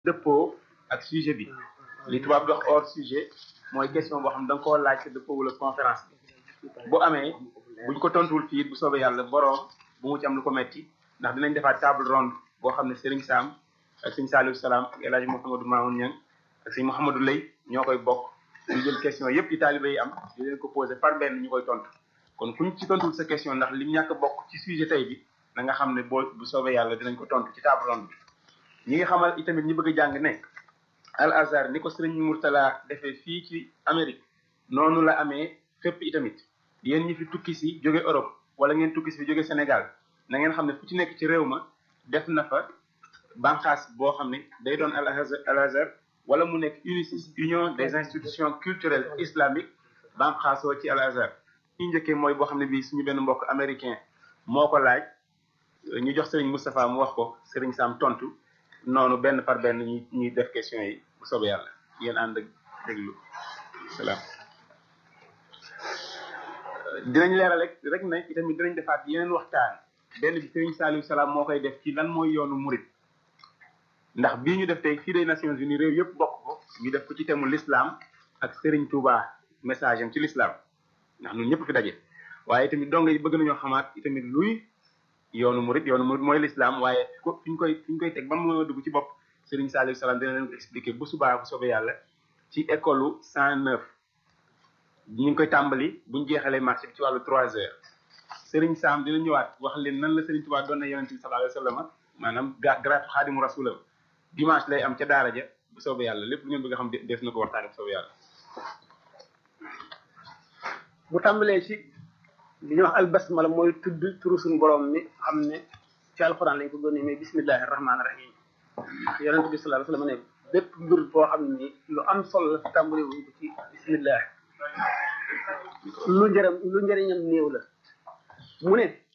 dëppoo ak sujet bi li tubaab dox hors sujet mooy question boo xam ne da nga koo laaj te dëppoo wala conférence bi bu amee buñ ko tontuwul fii bu soobee yàlla boroom bu mu ci am lu ko metti ndax dinañ defaat table ronde boo xam ne Serigne Sam ak sëñ Saliou Salaam ak El Hadj Mouhamadou Mamoun Niang ak sëñ Mouhamadou Lay ñoo koy bokk ñu jël question yépp yi taalibe yi am di leen ko posé par benn ñu koy tontu kon kuñ ci tontuwul sa question ndax lim ñàkk bokk ci sujet tey bi na nga xam ne boo bu soobee yàlla dinañ ko tontu ci table ronde bi ñi nga xamal itamit ñi bëgg a jàng ne al azhar ni ko sëriñ Murtala defee fii ci Amérique noonu la amee fépp itamit yéen ñi fi tukki si jóge Europe wala ngeen tukki si fi jóge Sénégal na ngeen xam ne fu ci nekk ci réew ma def na fa banqaas boo xam ne day doon al azhar wala mu nekk UNICIS union des institutions culturelles islamiques banqaasoo ci al azhar ñu njëkkee mooy boo xam ne bii suñu benn mbokk américain moo ko laaj ñu jox sëriñ Moustapha mu wax ko sëriñ Sam tontu noonu benn par benn ñuy ñuy def question yi bu soobee yàlla yéen ànd ak déglu salaam. dinañ leeral rek rek ne itamit dinañ defaat yeneen waxtaan benn bi sëriñ Saliou Salaam moo koy def ci lan mooy yoonu murit ndax bii ñu def tey fii des Nations Unies réew yëpp bokk ko ñu def ko ci thème l'islam ak Serigne Touba message am ci l'islam ndax ñun ñëpp fi daje waaye tamit dong yi bëgg nañoo xamaat itamit luy yoonu murit yoonu murit mooy l'islam waaye fi ñu koy fi ñu koy teg ba mu dugg ci bopp Serigne Saliou Salaam dina leen ko expliquer bu subaa bu soobee yàlla ci école 109 ñu ngi koy tàmbali bu ñu jeexalee marché bi ci wàllu 3 heures Serigne Sam dina ñëwaat wax leen nan la Serigne Touba doon na yonent bi sallallahu alayhi wa sallam maanaam garaatu xaadimu rasulam dimanche lay am ca daara ja bu soobee yàlla lépp lu ngeen bëgg a xam def na ko waxtaane bu soobee yàlla. bu tàmbalee ci li ñuy wax albasmala mooy tudd turu suñu borom mi xam ne ci alxuraan lañ ko gënee mais bismillahi rahmaani rahim yonent bi sallallahu alayhi wa sallam ne bépp mbir boo xam ni lu am solo la fi tàmbalee wuñ ko ci bismillah lu njëriñ lu njëriñam néew la mu ne